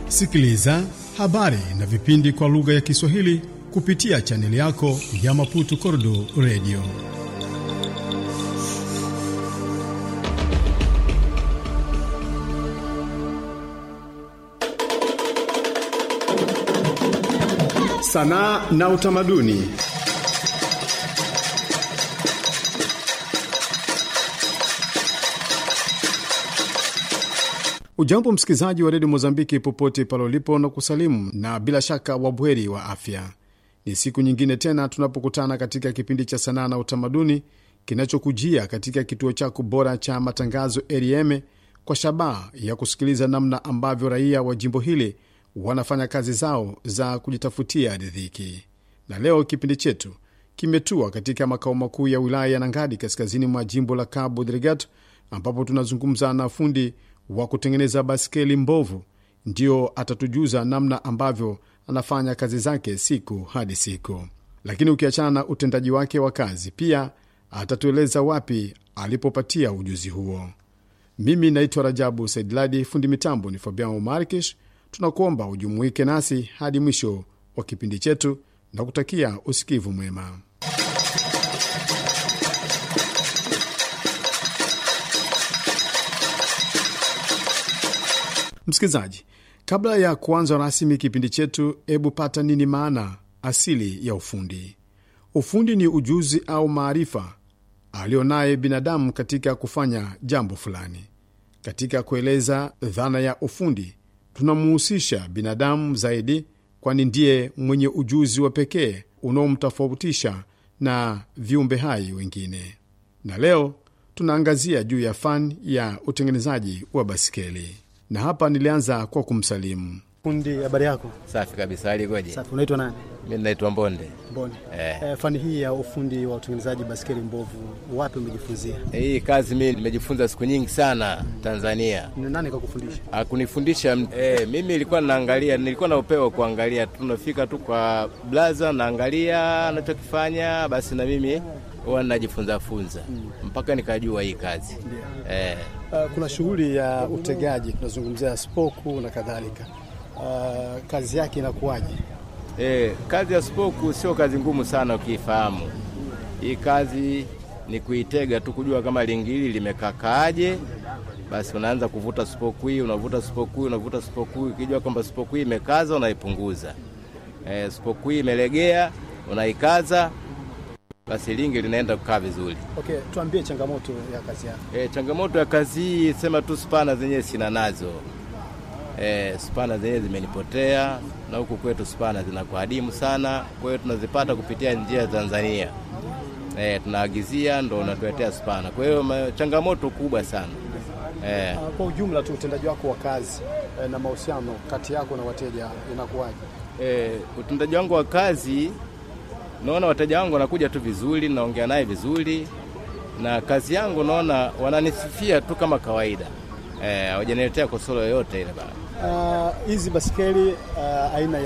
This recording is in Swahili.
Sikiliza habari na vipindi kwa lugha ya Kiswahili kupitia chaneli yako ya Maputo Kordo Radio. Sanaa na utamaduni. Ujambo msikilizaji wa redio Mozambiki popote pale ulipo na kusalimu, na bila shaka wabweri wa afya. Ni siku nyingine tena tunapokutana katika kipindi cha sanaa na utamaduni kinachokujia katika kituo chako bora cha matangazo RFM kwa shabaha ya kusikiliza namna ambavyo raia wa jimbo hili wanafanya kazi zao za kujitafutia riziki. Na leo kipindi chetu kimetua katika makao makuu ya wilaya ya Nangadi kaskazini mwa jimbo la Cabo Delgado ambapo tunazungumza na fundi wa kutengeneza baskeli mbovu, ndio atatujuza namna ambavyo anafanya kazi zake siku hadi siku. Lakini ukiachana na utendaji wake wa kazi, pia atatueleza wapi alipopatia ujuzi huo. Mimi naitwa Rajabu Saidladi, fundi mitambo ni Fabian Markish. Tunakuomba ujumuike nasi hadi mwisho wa kipindi chetu na kutakia usikivu mwema. Msikilizaji, kabla ya kuanza rasmi kipindi chetu, hebu pata nini maana asili ya ufundi. Ufundi ni ujuzi au maarifa alionaye binadamu katika kufanya jambo fulani. Katika kueleza dhana ya ufundi, tunamuhusisha binadamu zaidi, kwani ndiye mwenye ujuzi wa pekee unaomtofautisha na viumbe hai wengine. Na leo tunaangazia juu ya fani ya utengenezaji wa basikeli na hapa nilianza kwa kumsalimu fundi. Habari yako? Safi kabisa. Alikoje? Safi. Unaitwa nani? Mimi naitwa Mbonde. Mbonde. Eh. Eh, fani hii ya ufundi wa utengenezaji baskeli mbovu wapi umejifunzia? Hii kazi mimi nimejifunza siku nyingi sana Tanzania. Ni nani kakufundisha? Akunifundisha eh, mimi nilikuwa naangalia, nilikuwa na upeo kuangalia tu, nafika tu kwa blaza naangalia anachokifanya, basi na mimi huwa najifunza funza mpaka nikajua hii kazi eh. Uh, kuna shughuli ya utegaji tunazungumzia spoku na kadhalika. Uh, kazi yake inakuwaje? Eh, kazi ya spoku sio kazi ngumu sana ukiifahamu. Hii kazi ni kuitega tu, kujua kama lingili limekakaaje, basi unaanza kuvuta spoku hii, unavuta spoku hii, unavuta spoku hii, ukijua kwamba spoku hii imekaza, unaipunguza. Eh, spoku hii imelegea, unaikaza, basi lingi linaenda kukaa vizuri. Okay, tuambie changamoto ya kazi yako. E, changamoto ya kazi hii sema tu spana zenyewe sina nazo. E, spana zenyewe zimenipotea na huku kwetu spana zinakuwa adimu sana, kwa hiyo tunazipata kupitia njia ya Tanzania. E, tunaagizia ndo unatuletea spana, kwa hiyo ma- changamoto kubwa sana e. Uh, kwa ujumla tu utendaji wako wa kazi eh, na mahusiano kati yako na wateja inakuwaje? E, utendaji wangu wa kazi, naona wateja wangu wanakuja tu vizuri, naongea naye vizuri, na kazi yangu naona wananisifia tu kama kawaida, hawajaniletea kosoro yoyote ile bana. Uh, hizi baskeli uh, aina